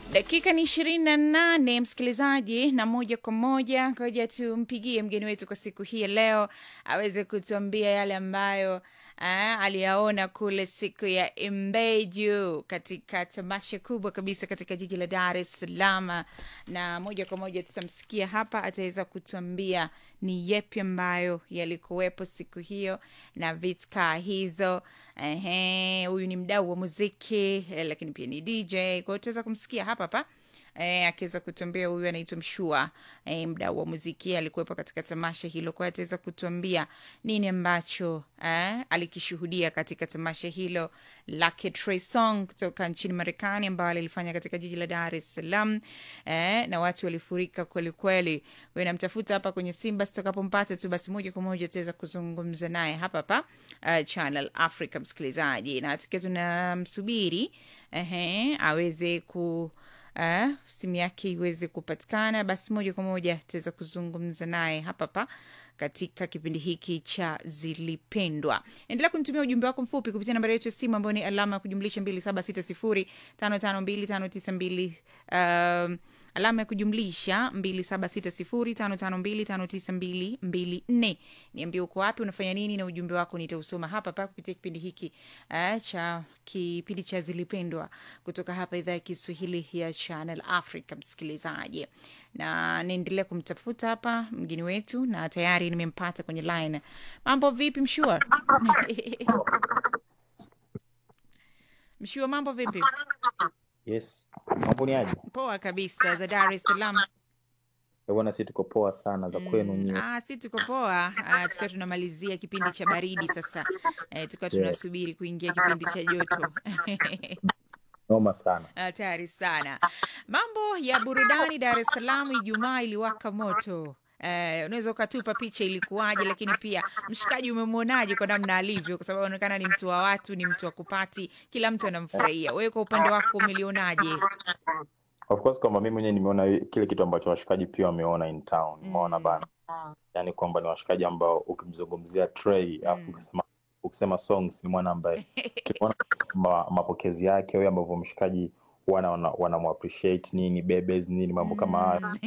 Dakika ni ishirini na nane msikilizaji, na moja kwa moja ngoja tumpigie mgeni wetu kwa siku hii ya leo aweze kutuambia yale ambayo ah, aliyaona kule siku ya Imbeju katika tamasha kubwa kabisa katika jiji la Dar es Salaam, na moja kwa moja tutamsikia hapa, ataweza kutuambia ni yepi ambayo yalikuwepo siku hiyo na vitkaa hizo. Ehe, huyu ni mdau wa muziki eh, lakini pia ni DJ, kwa hiyo tutaweza kumsikia hapa hapa eh, akiweza kutuambia. Huyu anaitwa Mshua eh, mdau wa muziki alikuwepo katika tamasha hilo, kwa hiyo ataweza kutuambia nini ambacho eh, alikishuhudia katika tamasha hilo lake Trey Songz kutoka nchini Marekani, ambayo alilifanya katika jiji la Dar es Salaam eh, na watu walifurika kwelikweli. Kwa hiyo namtafuta hapa kwenye Simba, tutakapompata tu basi moja kwa moja tutaweza kuzungumza naye hapa hapa uh, Channel Africa, msikilizaji, na tukiwa tunamsubiri ehe, aweze ku uh, simu yake iweze kupatikana, basi moja kwa moja tutaweza kuzungumza naye hapa hapa katika kipindi hiki cha Zilipendwa. Endelea kunitumia ujumbe wako mfupi kupitia nambari yetu ya simu ambayo ni alama ya kujumlisha mbili saba sita sifuri tano tano mbili tano tisa mbili um, alama ya kujumlisha mbili saba sita sifuri tano tano mbili tano tisa mbili mbili nne. Niambie uko wapi, unafanya nini, na ujumbe wako nitausoma hapa hapa kupitia kipindi hiki uh, cha kipindi cha Zilipendwa kutoka hapa idhaa ya Kiswahili ya Channel Africa, msikilizaji, na niendelea kumtafuta hapa mgeni wetu, na tayari nimempata kwenye line. Mambo vipi, Mshua? Mshua, mambo vipi? Yes, mambo ni aje? Poa kabisa, za Dar es Salaam. Eh, Bwana, si tuko poa sana za kwenu Mm, nyie. ah, si tuko poa ah, tukiwa tunamalizia kipindi cha baridi sasa eh, tukiwa Yeah, tunasubiri kuingia kipindi cha joto noma sana. hatari sana mambo ya burudani dar es salaam ijumaa iliwaka moto Eh, unaweza ukatupa picha ilikuwaje lakini pia mshikaji umemwonaje kwa namna alivyo kwa sababu anaonekana ni mtu wa watu ni mtu wa kupati kila mtu anamfurahia wewe kwa upande wako umelionaje Of course kwamba mimi mwenyewe nimeona kile kitu ambacho washikaji pia wameona in town. Umeona mm, bana, yaani kwamba ni washikaji ambao ukimzungumzia Trey alafu mm. ukisema ukisema songs ni mwana ambaye tumeona ma, mapokezi yake wewe ambavyo mshikaji wana wana, wana appreciate nini bebes nini mambo kama hayo Mm.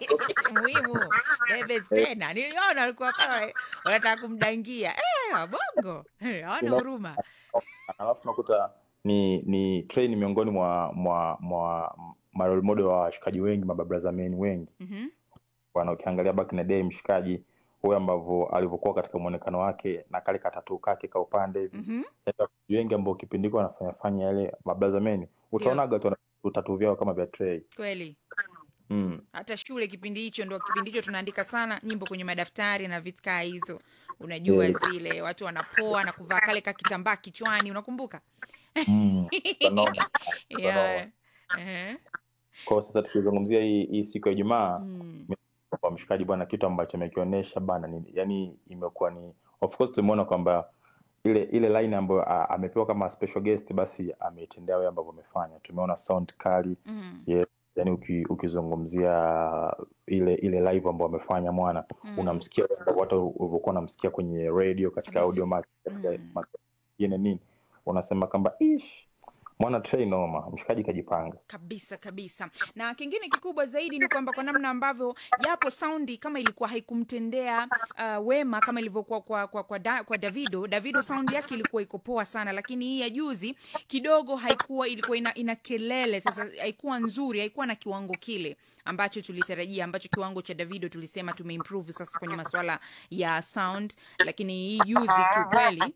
muhimu bebes eh, tena niliona alikuwa kama wanataka kumdangia eh, wabongo Eh, hawana you know, huruma alafu unakuta ni ni Trey ni miongoni mwa mwa mwa ma role model wa washikaji wengi mababraza men wengi Mhm. bwana ukiangalia back in the day mshikaji huyo ambavyo alivyokuwa katika muonekano wake na kale katatu kake ka upande hivi Mhm. yaani wachezaji wengi ambao kipindi hiko wanafanya fanya yale mabraza men ndio utaonaga tu wana utatu vyao kama vya Trey kweli mm. hata shule kipindi hicho ndo kipindi hicho tunaandika sana nyimbo kwenye madaftari na vitu kaa hizo unajua yeah. zile watu wanapoa na kuvaa kale ka kitambaa kichwani unakumbuka mm. utanoma utanoma yeah. Ehe. kwa sasa tukizungumzia hii, hii siku ya Ijumaa Mm. kwa mshikaji bwana, kitu ambacho amekionyesha bana ni yani, imekuwa ni of course tumeona kwamba ile ile line ambayo a- amepewa kama special guest, basi ameitendea wewe ambavyo amefanya. Tumeona sound kali Mm. yes, yani uki, ukizungumzia ile ile live ambayo amefanya mwana, Mm. unamsikia wewe ambavyo hata ulivyokuwa unamsikia kwenye radio katika kabisa audio mark katika mm. mark nyingine nini, unasema kwamba ish mwana Trey noma, mshikaji kajipanga. kabisa kabisa na kingine kikubwa zaidi ni kwamba kwa namna ambavyo japo saundi kama ilikuwa haikumtendea uh, wema kama ilivyokuwa kwa, kwa, kwa, da, kwa davido davido saundi yake ilikuwa iko poa sana lakini hii ya juzi kidogo haikuwa ilikuwa ina, ina kelele sasa haikuwa nzuri haikuwa na kiwango kile ambacho tulitarajia ambacho kiwango cha davido tulisema tumeimprove sasa kwenye maswala ya sound lakini hii juzi kiukweli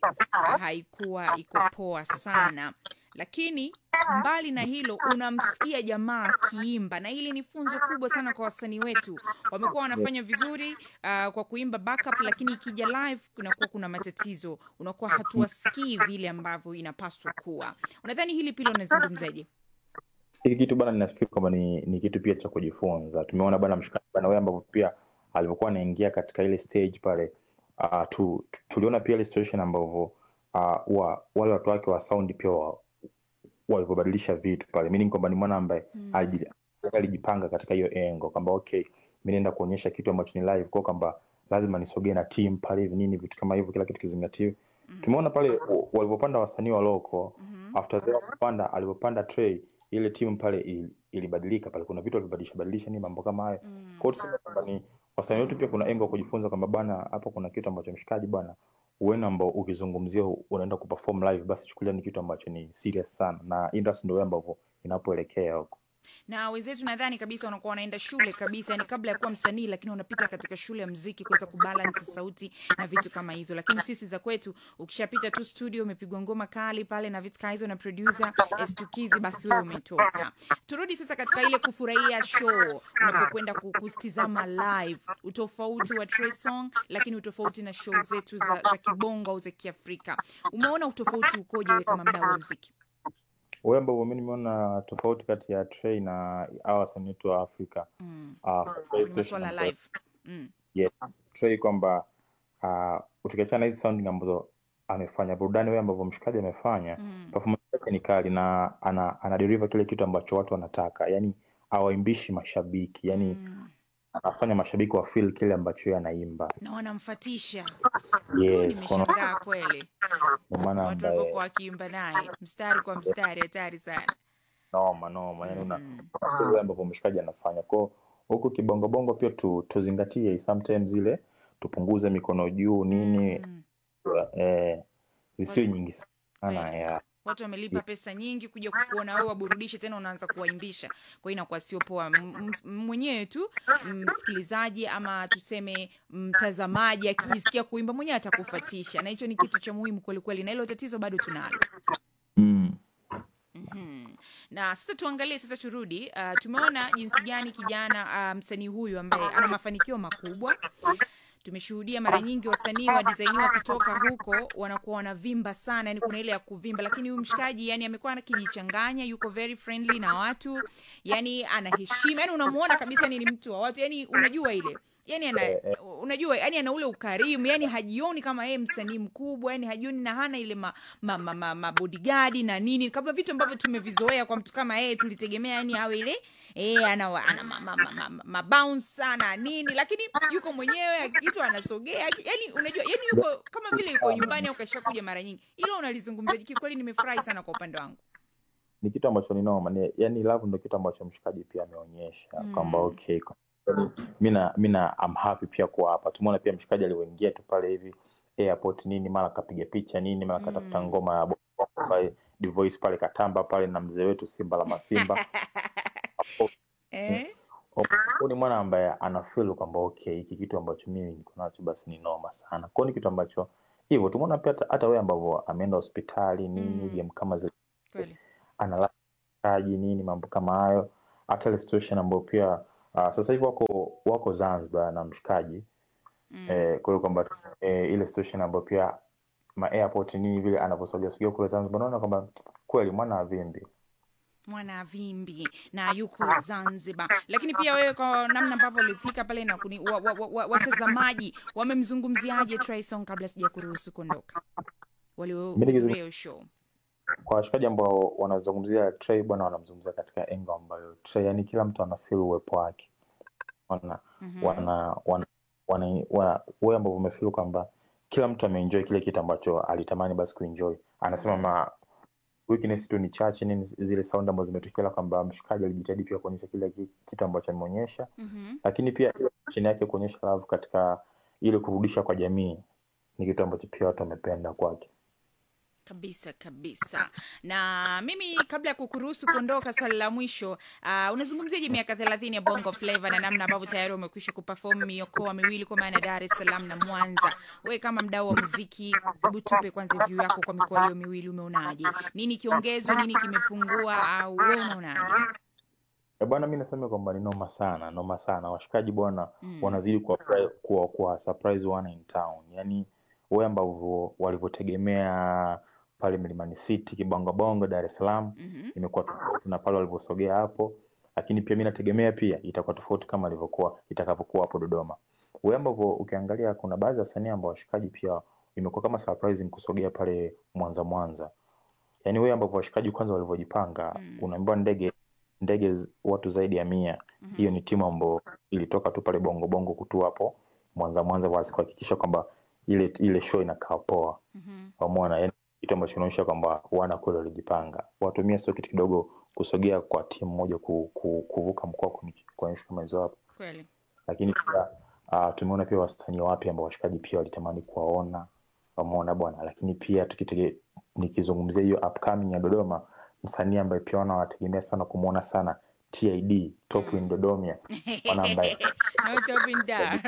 haikuwa iko poa sana lakini mbali na hilo unamsikia jamaa akiimba na hili ni funzo kubwa sana kwa wasanii wetu wamekuwa wanafanya vizuri uh, kwa kuimba backup lakini ikija live kunakuwa kuna matatizo unakuwa hatuwasikii vile ambavyo inapaswa kuwa unadhani hili pilo unazungumzaje hiki kitu bana ninafikiri kwamba ni, ni kitu pia cha kujifunza tumeona bana mshikaji bana wewe ambavyo pia alivyokuwa anaingia katika ile stage pale uh, tu, tu, tuliona pia ile situation ambavyo uh, wa, wale watu wake wa sound pia wa, walivyobadilisha vitu pale meaning kwamba ni mwana ambaye mm. aliji- alijipanga katika hiyo engo kwamba okay mi naenda kuonyesha kitu ambacho ni live kwa kwamba lazima nisogee na team pale hivi nini vitu kama hivyo kila kitu kizingatiwe mm. tumeona pale wa- walivyopanda wasanii wa loko mm after they kupanda alivyopanda Trey ile timu pale ili- ilibadilika pale kuna vitu walibadilisha badilisha ni mambo kama hayo Mm. kwa hiyo tuseme kwamba ni wasanii wetu pia kuna engo kujifunza kwamba bana hapo kuna kitu ambacho mshikaji bana uene ambao ukizungumzia unaenda kuperform live basi chukulia ni kitu ambacho ni serious sana na industry ndio ambavyo inapoelekea huko na wenzetu nadhani kabisa wanakuwa wanaenda shule kabisa yani kabla ya kuwa msanii lakini wanapita katika shule ya mziki kuweza kubalance sauti na vitu kama hizo lakini sisi za kwetu ukishapita tu studio umepigwa ngoma kali pale na vitu kama hizo na producer estukizi basi wewe umetoka turudi sasa katika ile kufurahia show unapokwenda ku- kutizama live utofauti wa Trey Song lakini utofauti na show zetu za, za kibongo au za kiafrika umeona utofauti ukoje wewe kama mdau wa mziki wewe ambavyo mi nimeona tofauti kati ya Trey na hawa wasanii wetu wa Afrika mm. uh, Trey kwenye Station masuala ambayo- live mm. yes Trey kwamba uh, ukiachana na hizi sounding ambazo amefanya burudani wewe ambavyo mshikaji amefanya Mm. performance yake ni kali na ana, ana deliver kile kitu ambacho watu wanataka yani awaimbishi mashabiki yani Mm. anafanya mashabiki wa feel kile ambacho yeye anaimba na wanamfatisha yes kwa nimeshangaa kweli kwa maana watu ambaye walivyokuwa wakiimba naye mstari kwa mstari hatari sana noma noma yani una Mm. vile ambavyo mshikaji anafanya kwao huku kibongobongo pia tu, tuzingatie sometimes ile tupunguze mikono juu nini Mm. eh, zisiwe nyingi sana Kweli. ya watu wamelipa pesa nyingi kuja kukuona wewe waburudishe tena unaanza kuwaimbisha kwa hiyo inakuwa sio poa M- m- mwenyewe tu msikilizaji ama tuseme mtazamaji akijisikia kuimba mwenyewe atakufatisha na hicho ni kitu cha muhimu kwelikweli na hilo tatizo bado tunalo mm. Mhm. na sasa tuangalie sasa turudi uh, tumeona jinsi gani kijana uh, msanii huyu ambaye ana mafanikio makubwa tumeshuhudia mara nyingi wasanii wa design wakitoka huko wanakuwa wanavimba sana yani kuna ile ya kuvimba lakini huyu mshikaji yani amekuwa akijichanganya yuko very friendly na watu yani ana heshima yani unamuona kabisa ni ni mtu wa watu yani unajua ile yani ana unajua yani ana ule ukarimu yani hajioni kama yeye msanii mkubwa yani hajioni na hana ile ma, ma, ma, ma, ma bodyguard na nini kama vitu ambavyo tumevizoea kwa mtu kama yeye tulitegemea yani awe ile eh ana wa- ana ma, ma, ma, ma, ma, ma bounce sana nini lakini yuko mwenyewe kitu anasogea yani unajua yani yuko kama vile yuko nyumbani au kashakuja mara nyingi hilo unalizungumzia kikweli nimefurahi sana kwa upande wangu ni kitu ambacho ni noma ni, yani love ndo kitu ambacho mshikaji pia ameonyesha Mm. kwamba okay kwa- mi na mi na I'm happy pia kuwa hapa tumeona pia mshikaji alivyoingia tu pale hivi airport nini mara kapiga picha nini mara katafuta Mm. ngoma ya bongo pale Divoice pale katamba pale na mzee wetu Simba la Masimba eh? Huyu ni mwana ambaye ana feel kwamba okay hiki kitu ambacho mimi niko nacho basi ni noma sana kwao ni kitu ambacho hivyo tumeona pia hata- hata wewe ambavyo ameenda hospitali nini Mm. game kama zile kweli analaaji nini mambo kama hayo hata ile situation ambayo pia uh, sasa hivi wako wako Zanzibar na mshikaji mm. eh, kwa hiyo kwamba eh, ile situation ambayo pia ma airport nini vile anavyosogea sogea kule Zanzibar naona kwamba kweli mwana avimbi mwana vimbi na yuko zanzibar lakini pia wewe kwa namna ambavyo ulifika pale na kuni, wa, wa, wa, wa, watazamaji wamemzungumziaje Trayson kabla sija kuruhusu kuondoka waliohudhuria hiyo show kwa washikaji ambao wanazungumzia Trey bwana wanamzungumzia katika engo ambayo Trey yani kila mtu ana feel uwepo wake wana Mhm. wana wana wana wana- wewe ambao umefeel kwamba kila mtu ameenjoy kile kitu ambacho alitamani basi kuenjoy anasema ma weakness tu ni chache nini zile sound ambazo zimetokea kwamba mshikaji alijitahidi pia kuonyesha kile ki- kitu ambacho ameonyesha Mhm. lakini pia ile chini yake kuonyesha love katika ile kurudisha kwa jamii ni kitu ambacho pia watu wamependa kwake kabisa kabisa na mimi kabla ya kukuruhusu kuondoka swali la mwisho uh, unazungumziaje miaka thelathini ya bongo flava na namna ambavyo tayari umekwisha kupafom miokoa miwili kwa maana dar es salaam na mwanza wewe kama mdau wa muziki hebu tupe kwanza view yako kwa mikoa hiyo miwili umeonaje nini kiongezwa nini kimepungua au wewe unaonaje Eh, bwana mi nasema kwamba ni noma sana noma sana washikaji bwana Mm. wanazidi kuwa, kuwa, kuwa surprise one in town yaani wewe ambavyo walivyotegemea pale Mlimani City kibongobongo Dar es Salaam Mhm. imekuwa tofauti na pale walivyosogea hapo lakini pia mi nategemea pia itakuwa tofauti kama ilivyokuwa itakavyokuwa hapo Dodoma wewe ambavyo ukiangalia kuna baadhi ya wasanii ambao washikaji pia imekuwa kama surprising kusogea pale Mwanza Mwanza yaani wewe ambavyo washikaji kwanza walivyojipanga Mm. unaambiwa ndege ndege z- watu zaidi ya mia Mhm. hiyo ni timu ambayo ilitoka tu pale bongo bongo kutua hapo Mwanza Mwanza basi kuhakikisha kwamba ile ile show inakaa poa Mhm. pamoja yani kitu ambacho kinaonyesha kwamba wana kweli walijipanga. Watumia sio kitu kidogo kusogea kwa timu moja ku, ku, kuvuka mkoa kwenye- kuonyesha kama hizo hapo, kweli lakini pia uh, tumeona pia wasanii wapya ambao washikaji pia walitamani kuwaona wameona bwana, lakini pia tukitege, nikizungumzia hiyo upcoming ya Dodoma, msanii ambaye pia wana wanategemea sana kumwona sana TID Top in Dodomia, mwana ambaye no topping down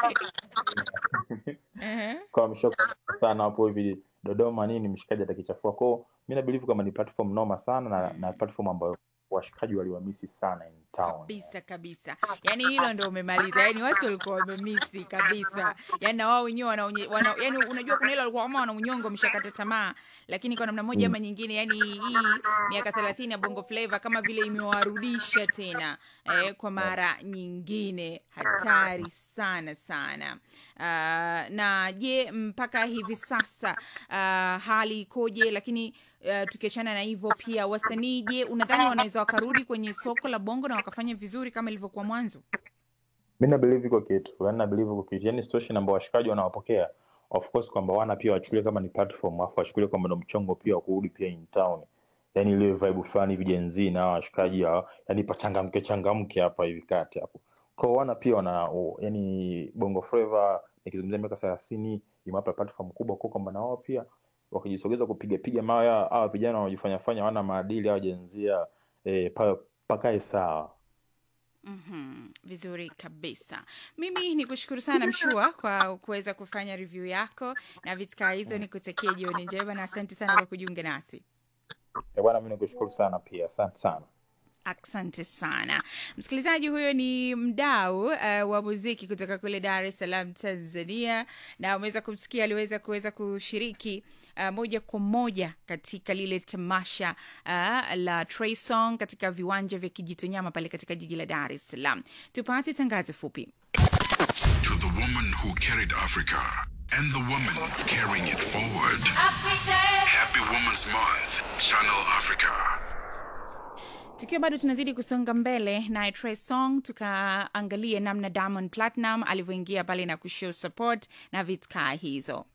uh-huh. kwa ameshakuwa sana hapo hivi Dodoma nini, mshikaji atakichafua kwao. Mi nabilivu kama ni platform noma sana na, na platform ambayo washikaji waliwamisi sana in town. kabisa kabisa yaani hilo ndo umemaliza yaani watu walikuwa wamemisi kabisa yaani na wao wenyewe wanaonye- wana, yaani unajua kuna ile walikuwa kama wana unyongo wameshakata tamaa lakini kwa namna moja ama nyingine yaani hii miaka thelathini ya bongo flava kama vile imewarudisha tena eh, kwa mara nyingine hatari sana sana uh, na je mpaka hivi sasa uh, hali ikoje lakini uh, tukiachana na hivyo pia wasanii je unadhani wanaweza wakarudi kwenye soko la bongo na wakafanya vizuri kama ilivyokuwa mwanzo Mi nabilivu iko kitu, yani nabilivu iko kitu, yani situation ambao washikaji wanawapokea of course kwamba wana pia wachukulie kama ni platform, afu wachukulie kwamba ndo mchongo pia wa kurudi pia in town, yani ile vibe fulani hivi Gen Z na hawa washikaji hawa, yani pachangamke changamke hapa hivi kati hapo kwa wana pia wana o, yani bongo flava nikizungumzia miaka thelathini imewapa platform kubwa kwa kwamba na wao pia wakijisogeza kupiga piga mawe hawa hawa vijana wanaojifanya fanya wana maadili hawa Gen Z eh, pa, pakae sawa. mm-hmm. vizuri kabisa mimi ni kushukuru sana mshua kwa kuweza kufanya review yako na vitika hizo ni kutakia jioni njema na asante sana kwa kujiunga nasi Eh, bwana, mi nikushukuru sana pia, asante sana. asante sana msikilizaji huyo ni mdau uh, wa muziki kutoka kule dar es salaam tanzania na umeweza kumsikia aliweza kuweza kushiriki Uh, moja kwa moja katika lile tamasha uh, la Trey Song katika viwanja vya Kijitonyama pale katika jiji la Dar es Salaam. Tupate tangazo fupi. To the woman who carried Africa and the woman carrying it forward. Happy Women's Month, Channel Africa. tukiwa bado tunazidi kusonga mbele naye Trey Song tukaangalie namna Diamond Platinum alivyoingia pale na kushow support na vitka hizo